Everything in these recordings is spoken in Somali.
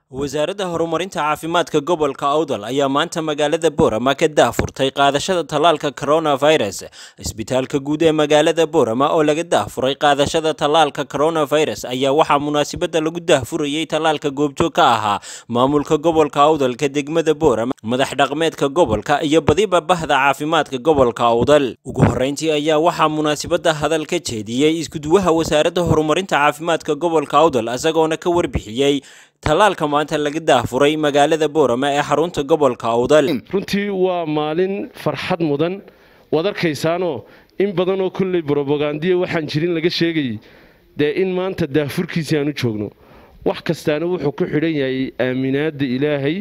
wasaaradda horumarinta caafimaadka gobolka awdal ayaa maanta magaalada boorama ka daahfurtay qaadashada tallaalka coronavirus isbitaalka guud ee magaalada boorama oo laga daahfuray qaadashada tallaalka coronavirus ayaa waxaa munaasabadda lagu daahfurayey tallaalka goobjoog ka ahaa maamulka gobolka awdalka degmada boorama madax dhaqmeedka gobolka iyo badiba bahda caafimaadka gobolka awdal ugu horreyntii ayaa waxaa munaasabadda hadal ka jeediyey iskuduwaha wasaaradda horumarinta caafimaadka gobolka awdal isagoona ka warbixiyey tallaalka maanta laga daahfuray magaalada boorama ee xarunta gobolka awdal runtii waa maalin farxad mudan waad arkaysaanoo in badanoo kolley brobogandiya waxaan jirin laga sheegayay dee in maanta daahfurkiisii aan u joogno wax kastaana wuxuu ku xidhan yahay aaminaadda ilaahay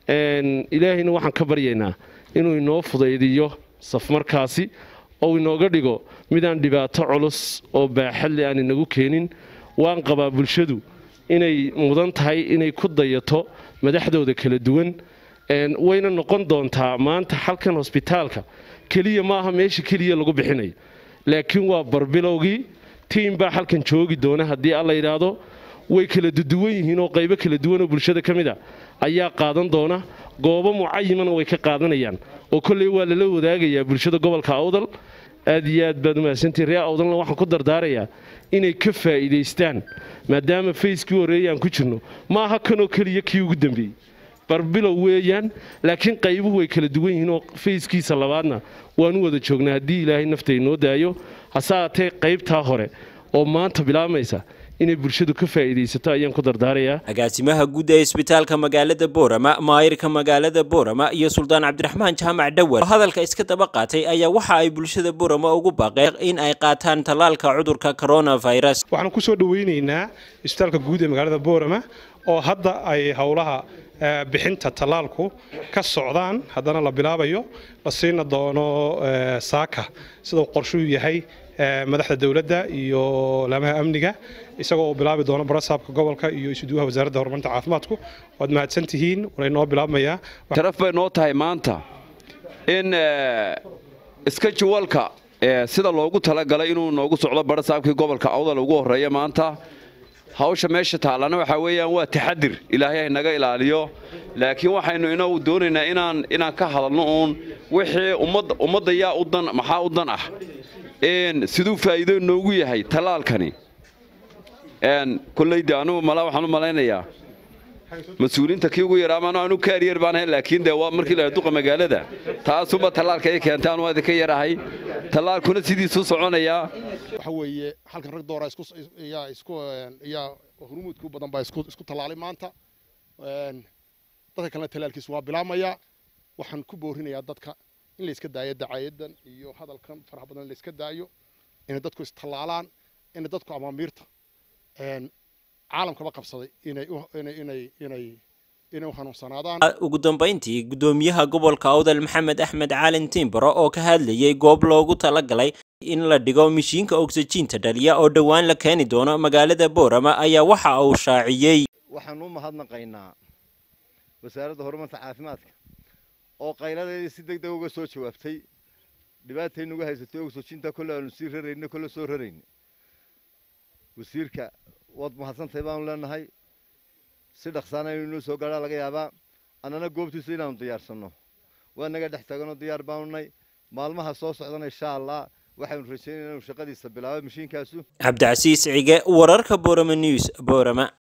ilaahayna waxaan ka baryaynaa inuu inoo fudaydiyo safmarkaasi oo inooga dhigo midaan dhibaato culus oo baaxadle aan inagu keenin waan qabaa bulshadu inay mudan tahay inay ku dayato madaxdooda kala duwan wayna noqon doontaa maanta halkan hosbitaalka keliya maaha meesha keliya lagu bixinayo laakiin waa barbilowgii tiim baa halkan joogi doona haddii alla yidhaahdo way kala duduwan yihiin oo qaybo kala duwanoo bulshada ka mid a ayaa qaadan doona goobo mucayimana way ka qaadanayaan oo kolley waa lala wadaagayaa bulshada gobolka awdal aad iyo aad baad umahadsantii ree awdalna waxaan ku dardaarayaa inay ka faa'iidaystaan maadaama fayskii horreeyay aan ku jirno ma aha kanoo keliya kii ugu dambeeyey barbilow weeyaan laakiin qaybuhu way kala duwan yihiin oo fayskiisa labaadna waanu wada joognaa haddii ilaahay nafta inoo daayo hase aatee qaybtaa hore oo maanta bilaabmaysa inay bulshadu ka faa'iidaysato ayaan ku dardaarayaa agaasimaha guud ee isbitaalka magaalada boorama maayirka magaalada boorama iyo suldaan cabdiraxmaan jaamac dhawar oo hadalka iska daba qaatay ayaa waxa ay bulshada boorama ugu baaqeen in ay qaataan tallaalka cudurka coronavirus waxaan ku soo dhoweynaynaa isbitaalka guud ee magaalada boorama oo hadda ay howlaha bixinta tallaalku ka socdaan haddana la bilaabayo la siina doono saaka sida uu qorshuu yahay madaxda dowladda iyo laamaha amniga isagoo bilaabi doono barasaabka gobolka iyo isuduwaha wasaaradda horumarinta caafimaadku waad mahadsan tihiin walay noo bilaabmayaa sharaf bay noo tahay maanta in iska juwalka sida loogu talagalay inuu noogu socdo barasaabkii gobolka awdal ugu horreeya maanta hawsha meesha taallana waxaa weeyaan waa taxadir ilaahay haynaga ilaaliyo laakiin waxaynu inagu doonaynaa inaan inaan ka hadalno uun wixii ummadda yaa u dan maxaa u dan ah siduu faa'iido noogu yahay tallaalkani kollayde anugu malaa waxaan u malaynayaa mas-uuliinta kii ugu yaraa maanu anu kaariyar baan ahayn laakiin dee waa markii la duqa magaalada taasuba tallaalka ay keentay anu idinka yarahay tallaalkuna sidiisuu soconayaa waxa weeye halkan rag doora isku yaa isku yaa hurmuudku badan baa isku isku tallaalay maanta dadka kalena tallaalkiisu waa bilaabmaya waxaan ku boorinayaa dadka in la iska daayo dacaayadan iyo hadalkan faraha badan la iska daayo inay dadku istallaalaan inay dadku amaamiirta caalamkaba qabsaday inay inay inay inay u hanuunsanaadaan ugu dambeyntii guddoomiyaha gobolka awdal maxamed axmed caalin timbaro oo ka hadlayay goob loogu talagalay in la dhigo mishiinka oksijiinta dhaliya oo dhowaan la keeni doono magaalada boorama ayaa waxa uu shaaciyey waxaan u mahadnaqaynaa wasaaradda horumarka caafimaadka oo qayladeedii si deg deg uga soo jawaabtay dhibaataynuga haysatay oksijiinta kolle aanu sii rarayno kolle soo rarayno wasiirka waad mahadsantahay baanu leenahay si dhaqsaana inuu inoo soo gaadhaa laga yaabaa annana goobtiisa inaanu diyaarsanno waa naga dhex taaganoo diyaar baanu nay maalmaha soo socdana insha allah waxaynu rajaynayna inuu shaqadiisa bilaabo mashiinkaasu cabdicasiis cige wararka boorama news boorama